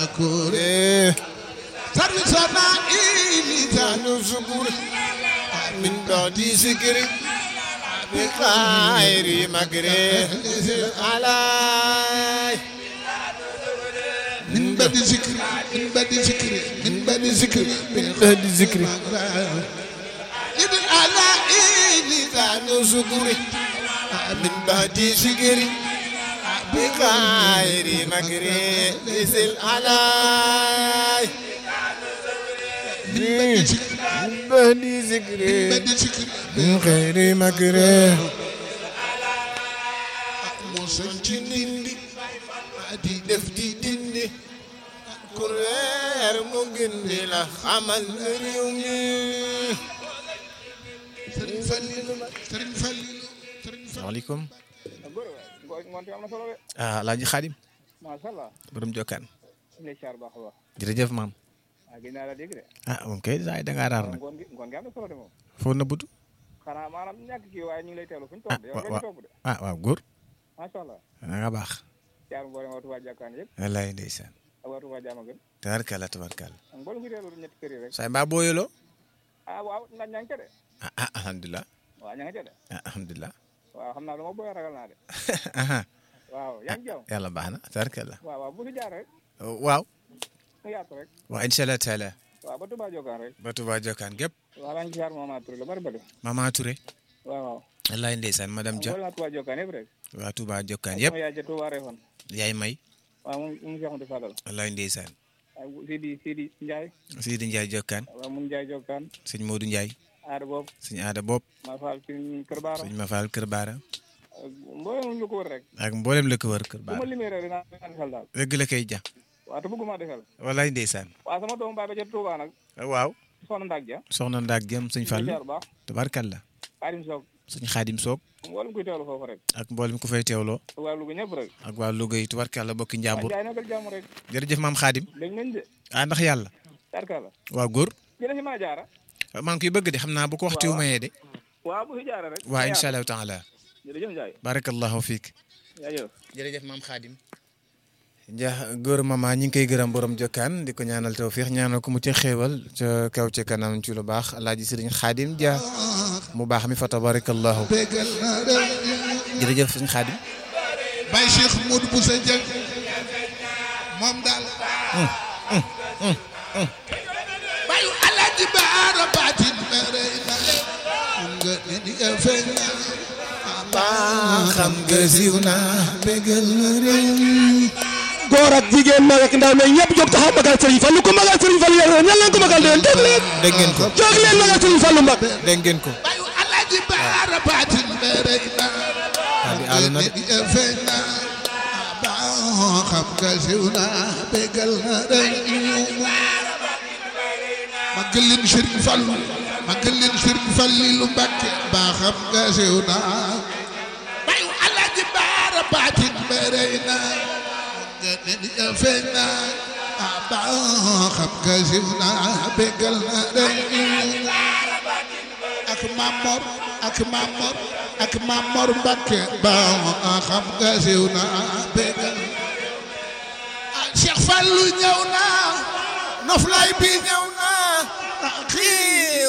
كوري سرسنا إليزان شكر من بعد ذكر بخير مكره علي من بعد ذكر من بعد ذكر من بعد ذكر من بعد ذكر. إذن على إليزان شكر من بعد ذكر بخير مكره علي من بعد ذكر من بعد ذكر من بعد ذكر من خير مكره موسى جنيني di def di dindi kuréer mu gindi la xamal réew mi Serigne Fallilou Serigne Fallilou Serigne Fallilou waaleykum ngoonte am na solo de ah Alaaji Xaadim macha allah borom jokkaan ñu lay siyaar baax a baax jërëjëf maam ah gis naa la dégg de ah moom kay saa da ngaa raar nag ngoon gi ngoon gi am na solo de moom foo na butu xanaa maanaam ñàkk kii waaye ñu ngi lay teewlu fu ñu ah toog de yow wa nga wa ñu toog de ah waaw góor macha allah da nga baax siyaar mboolem waa Touba jàkkaan yëpp wallaay ndeysaan ak waa Touba jaama gën tabarkalla tabarkalla ak mboolem ku teewlu ñetti kër yi rek saa mbaa booyaloo ah waaw ndax ña nga ca de ah ah alhamdulilah waaw ña nga ca de ah alhamdulilah waaw xam naa lu ma booy ragal naa de aha waaw yaa ngi jaww yàlla baax na tabarkalla waaw waaw bu fi jaar rek waaw mu yaatu rek waaw incha allah taala waaw ba Touba jokkaan rek ba Touba jokkaan gépp waaw maa ngi siyaar Mama Touré la bari bari Mama Touré waaw waaw wallaay ndeysaan madame Dia mboolem waa Touba jokkaan yëpp rek waa Touba jokkaan yëpp sama yaay ja Touba Refane yaay may waaw moom mu Cheikh Moussa Fadal wallaay ndeysaan ak Sidi Sidi Ndiaye Sidi Ndiaye jokkaan waaw mun Ndiaye jokkaan sëñ Modou Ndiaye aada boobu sëñ aada bopp ma faal ci kër baara sëñ Mafal Kër Baara mboolem lu ko wër rek ak mboolem la ko wër Kër bu ma Baara limee rek dinaa dinaa defal daal dëgg la koy ja waaw te bëgguma defal wallaay ndeysaan waaw sama doomu baay ba ca Touba nag waaw soxna Ndak ja soxna Ndaak jëm sëñ Fall jaar baax tabarkalla Xaadim Soog sëñ Xaadim Soog mboolem kuy teewlu foofu rek ak mboolem ku fay teewloo waa Louga ñëpp rek ak waa Louga yi tabarkalla bokki waa njàmbur jaay nagal jàmm rek jërëjëf maam Xaadim dañ nañ de ah ndax yàlla tarkala waa góor dina si mën a jaara maa ngi koy bëgg de xam naa bu ko waxtu wu mayee de waaw bu fi jaara rek waa incha allahu taala jërëjëf Ndiaye barakallahu fiik jaajëf jërëjëf maam Xaadim ja góor mama ñi ngi koy gërëm borom jokkaan di ko ñaanal tawfiix ñaanal ko mu ci xéewal ca kaw ci kanam ci lu baax alaaji sëriñ Xaadim ja mu baax mi fa tabarakallahu bégal na réew jërëjëf sëriñ Xaadim Baye Cheikh Modou Boussa Dieng moom daal bayu Alaaji Baara Baatin mere na mun nga ne ni nga feeñ na xam nga siiw na bégal na réew góor ak jigéen mag ak ndaw mais ñëpp jóg taxaw magal Serigne Fallou ku magal Serigne Fallou yéen ñan leen ko magal déwén jóg leen dégg ngeen ko jóg leen magal Serigne Fallou Mbacke dégg ngeen ko bayu Alaaji Baara Baatin mere na Xaadim àll na de ni nga feeñ na ba xam nga siiw na bégal na réew magal leen Serigne Fallou magal leen Serigne Fallou Mbacke ba xam nga siiw na bayu Alaaji Baara Baatin mere na nga ne ni nga feeñ na ba xam nga siiw na bégal na réew ak Mamor ak Mamor ak Mamor Mbacke ba xam nga siiw na bégal ah Cheikh Fallou ñëw na noflaay bi ñëw na xii